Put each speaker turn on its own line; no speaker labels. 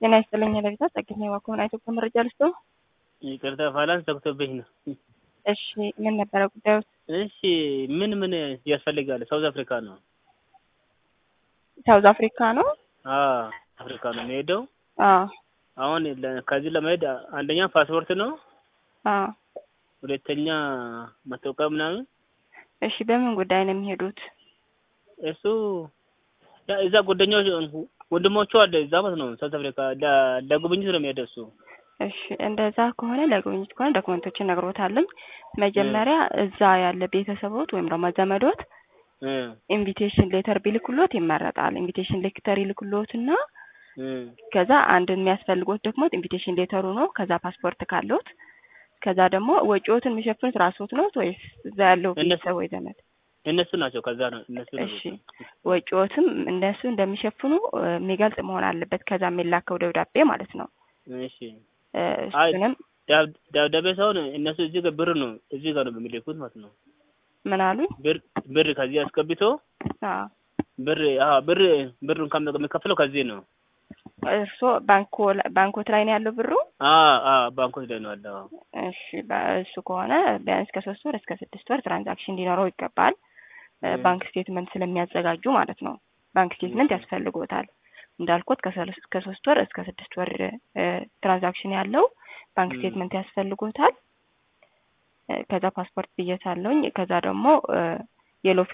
ጤና ይስጥልኝ ለቤታ ጸግኝ ዋኮን አይቶክ መረጃ ልስቶ
ይቅርታ ፋይናንስ ዘግቶብኝ ነው።
እሺ ምን ነበረ ጉዳዩ?
እሺ ምን ምን ያስፈልጋል? ሳውዝ አፍሪካ ነው።
ሳውዝ አፍሪካ ነው።
አዎ አፍሪካ ነው የሚሄደው።
አዎ
አሁን ለ- ከዚህ ለመሄድ አንደኛ ፓስፖርት ነው፣
አዎ።
ሁለተኛ መታወቂያ ምናምን።
እሺ በምን ጉዳይ ነው የሚሄዱት?
እሱ ያ እዛ ጓደኞች ወንድሞቹ አለ እዛ ማለት ነው ሳውዝ አፍሪካ ለ- ለጉብኝት ነው የሚሄደው እሱ።
እሺ እንደዛ ከሆነ ለጉብኝት ከሆነ ዶክመንቶችን ነግሮታለኝ። መጀመሪያ እዛ ያለ ቤተሰቦት ወይም ደግሞ ዘመዶት
እ
ኢንቪቴሽን ሌተር ቢልኩሎት ይመረጣል። ኢንቪቴሽን ሌተር ይልኩሎት እና
እ
ከዛ አንድ የሚያስፈልጎት ደግሞ ኢንቪቴሽን ሌተሩ ነው። ከዛ ፓስፖርት ካለዎት ከዛ ደግሞ ወጪዎትን የሚሸፍኑት ራስዎት ነው ወይስ እዛ ያለው
እነሱ-
ቤተሰብ ወይ ዘመድ?
እነሱ ናቸው ከዛ ነው እነሱ ነው
እሺ ወጪዎትም እነሱ እንደሚሸፍኑ እ፣ የሚገልጽ መሆን አለበት። ከዛ የሚላከው ደብዳቤ ማለት ነው።
እሺ
እ፣
አይ
እሱንም
ዳብ- ደብዳቤ ሳይሆን እነሱ እዚህ ጋር ብር ነው እዚህ ጋር ነው የሚልኩት ማለት ነው።
ምን አሉ?
ብር ብር ከዚህ አስገብቶ
አዎ
ብር አዎ ብር ብሩን ከም የሚከፍለው ከዚህ ነው።
እርስዎ ባንኮ ባንኮት ላይ ነው ያለው ብሩ?
አዎ አዎ ባንኮች ላይ ነው ያለው። አዎ።
እሺ በ- እሱ ከሆነ ቢያንስ ከሶስት ወር እስከ ስድስት ወር ትራንዛክሽን ሊኖረው ይገባል። እ፣
እ።
ባንክ ስቴትመንት ስለሚያዘጋጁ ማለት ነው። ባንክ ስቴትመንት ያስፈልጎታል። እንዳልኩት ከሰለስ- ከሶስት ወር እስከ ስድስት ወር እ፣ ትራንዛክሽን ያለው ባንክ
እ።
ስቴትመንት ያስፈልጎታል። እ፣ ከዛ ፓስፖርት ብዬታለሁኝ። ከዛ ደግሞ እ፣ የሎ